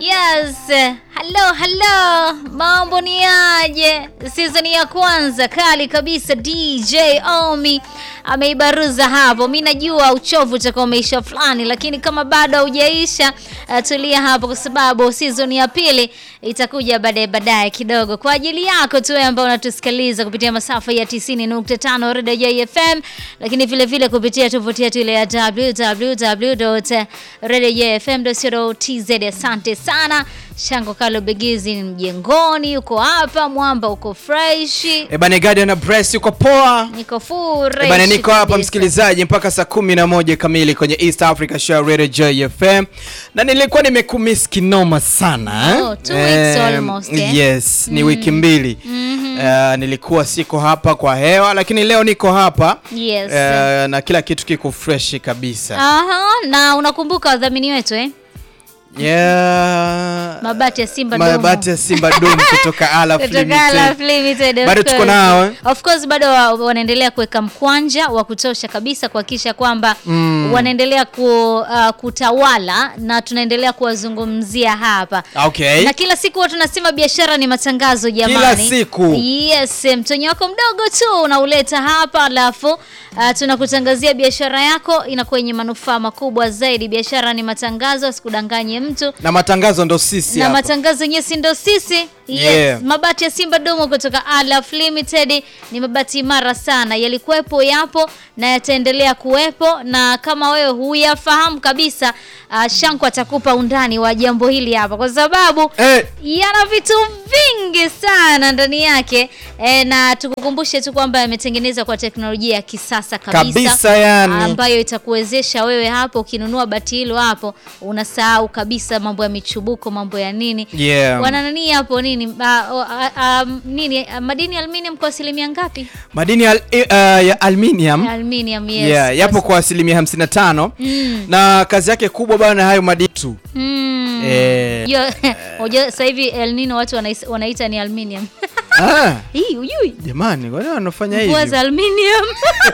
Yes, hello hello, mambo ni aje? Season ya kwanza kali kabisa, DJ Omi ameibaruza hapo. Mi najua uchovu utakuwa umeisha fulani, lakini kama bado haujaisha, uh, tulia hapo, kwa sababu season ya pili itakuja baadaye baadaye kidogo kwa ajili yako tu wewe ambao unatusikiliza kupitia masafa ya 90.5 Radio JFM, lakini vile vile kupitia tovuti yetu ile ya www.radiojfm.co.tz. Asante sana Shango Kalo Begizi ni mjengoni, uko hapa Mwamba, uko fresh, Ebane Guardian na Press uko poa. niko fresh. Ebane niko hapa kabisa. msikilizaji mpaka saa kumi na moja kamili kwenye East Africa Show Radio JFM. Na nilikuwa nimekumiss kinoma sana. eh? Oh, two weeks Eh, almost, eh? Yes, ni wiki mbili. Eh, nilikuwa siko hapa kwa hewa lakini leo niko hapa. Yes. Eh, na kila kitu kiko fresh kabisa. Aha, na unakumbuka wadhamini wetu eh? Yeah. Mabati ya Simba Domo. Mabati ya Simba Dom kutoka Alaf Kutoka Limited. Alaf Limited, of Bado tuko course. nao, eh? Of course bado wa- wanaendelea kuweka mkwanja wa kutosha kabisa kuhakikisha kwamba wanaendelea ku, uh, kutawala na tunaendelea kuwazungumzia hapa. Okay. Na kila siku huwa tunasema biashara ni matangazo jamani. Kila siku. Yes, mtonyo wako mdogo tu unauleta hapa alafu uh, tunakutangazia biashara yako inakuwa yenye manufaa makubwa zaidi. Biashara ni matangazo, asikudanganye mtu Na matangazo ndo sisi na hapa. matangazo yenyewe si ndo sisi yes. Yeah. Mabati ya Simba Domo kutoka Alaf Limited ni mabati imara sana, yalikuwepo, yapo na yataendelea kuwepo, na kama wewe huyafahamu kabisa, uh, Shanku atakupa undani wa jambo hili hapa, kwa sababu Eh, yana vitu vingi sana ndani yake e, na tukukumbushe tu kwamba yametengenezwa kwa teknolojia ya kisasa kabisa, Kabisa yani. ambayo itakuwezesha wewe hapo ukinunua bati hilo hapo unasahau kabisa mambo ya michubuko, mambo ya nini Yeah. wana nani hapo nini a, a, a, nini a, madini ya aluminium kwa asilimia ngapi? madini ya, al- eh, uh, ya aluminium Aluminium, yes. yeah, yapo kwa asilimia 55 na kazi yake kubwa bana hayo madini tu Mm. Eh. Yo, unajua sasa hivi El Nino watu wanais- wanaita ni aluminium. ah, Hii ujui? jamani kwani wanafanya Mvua hivyo za aluminium.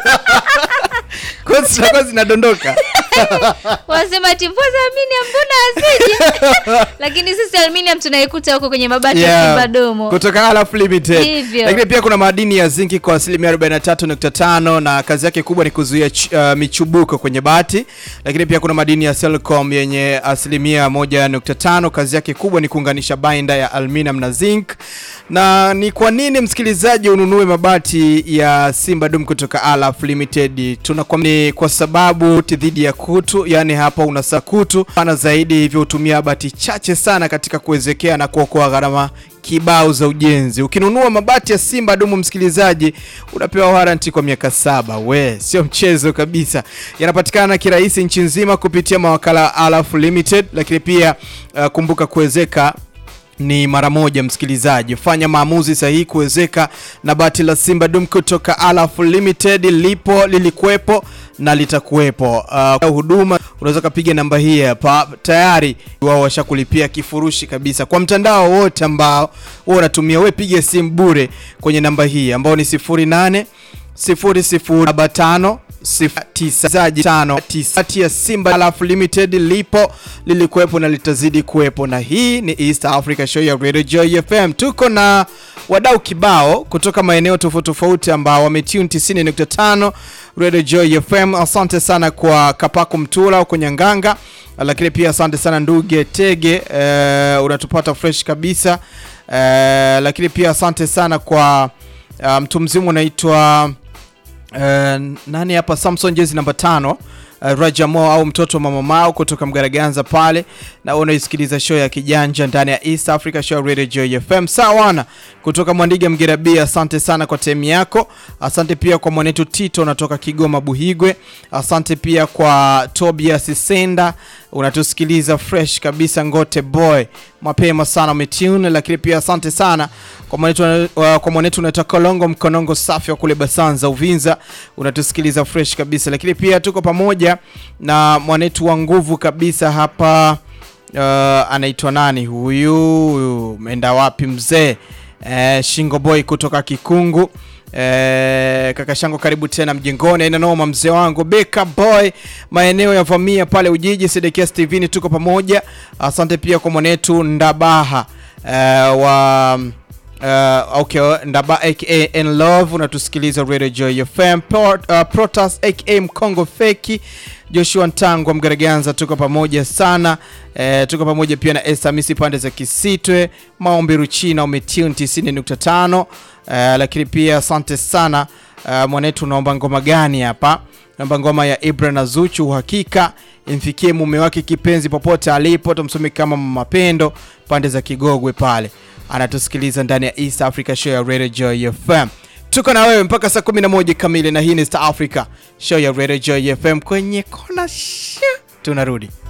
Kwa zitakuwa zinadondoka Wanasema ati mvua za aluminium mbona asije? Lakini sisi aluminium tunaikuta huko kwenye mabati ya Yeah, Simba Domo. kutoka Alaf Limited. Hivyo. Lakini pia kuna madini ya zinki kwa asilimia 43.5 na kazi yake kubwa ni kuzuia ch- uh, michubuko kwenye bati. Lakini pia kuna madini ya silicon yenye asilimia 1.5 kazi yake kubwa ni kuunganisha bainda ya aluminium na zinc. Na ni kwa nini msikilizaji ununue mabati ya Simba Dum kutoka Alaf Limited? Tunakwambia ni kwa sababu dhidi ya kutu, yani hapa unasa kutu pana zaidi, hivyo hutumia bati chache sana katika kuwezekea na kuokoa gharama kibao za ujenzi. Ukinunua mabati ya Simba Dumu, msikilizaji, unapewa warranty kwa miaka saba. We, sio mchezo kabisa. Yanapatikana kirahisi nchi nzima kupitia mawakala wa Alaf Limited, lakini pia uh, kumbuka kuwezeka ni mara moja msikilizaji, fanya maamuzi sahihi kuwezeka na bati la Simba Dum kutoka Alaf Limited. Lipo, lilikuwepo na litakuwepo. Uh, huduma unaweza kupiga namba hii hapa, tayari wao washakulipia kifurushi kabisa kwa mtandao wote ambao wewe unatumia. Wewe piga simu bure kwenye namba hii ambao ni 08 0075 09 ya Simba Alaf Limited lipo lilikuwepo na litazidi kuwepo, na hii ni East Africa Show ya Radio Joy FM. Tuko na wadau kibao kutoka maeneo tofauti tofauti ambao wametune 90.5 Radio Joy FM. Asante sana kwa Kapako Mtula huko Nyanganga, lakini pia asante sana Nduge Tege, eh, unatupata fresh kabisa eh, lakini pia asante sana kwa uh, mtu mzima unaitwa Eh, nani hapa Samson jezi namba tano uh, Rajamo au mtoto wa mama Mao kutoka Mgaraganza pale, na wewe unaisikiliza show ya kijanja ndani ya East Africa Show Radio Joy FM. Sawana kutoka Mwandiga Mgerabi, asante sana kwa time yako. Asante pia kwa mwanetu Tito unatoka Kigoma Buhigwe. Asante pia kwa Tobias Senda unatusikiliza fresh kabisa Ngote Boy, mapema sana umetune. Lakini pia asante sana kwa mwanetu uh, kwa mwanetu unaitwa Kolongo Mkonongo safi wa kule Basanza Uvinza, unatusikiliza fresh kabisa. Lakini pia tuko pamoja na mwanetu wa nguvu kabisa hapa uh, anaitwa nani huyu, umeenda wapi mzee? Eh, Shingo Boy kutoka Kikungu Eh, kaka shango karibu tena mjengoni, aina noma mzee wangu Beka Boy, maeneo ya Vamia pale Ujiji, Sedekia Steven, tuko pamoja. Asante pia kwa mwanetu Ndabaha eh, wa Uh, okay, Ndaba aka N Love unatusikiliza Radio Joy FM Port, uh, Protas aka Mkongo Feki Joshua Ntangwa Mgaraganza, tuko pamoja sana eh, tuko pamoja pia na Esther Misi pande za Kisitwe Maombi Ruchina umetune 90.5 eh, lakini pia asante sana uh, mwanetu, unaomba ngoma gani hapa? Naomba ngoma ya Ibra na Zuchu, uhakika imfikie mume wake kipenzi popote alipo, tumsome kama Mapendo pande za Kigogwe pale anatusikiliza ndani ya East Africa Show ya Radio Joy FM. Tuko na wewe mpaka saa 11 kamili, na hii ni East Africa Show ya Radio Joy FM kwenye kona. Tunarudi.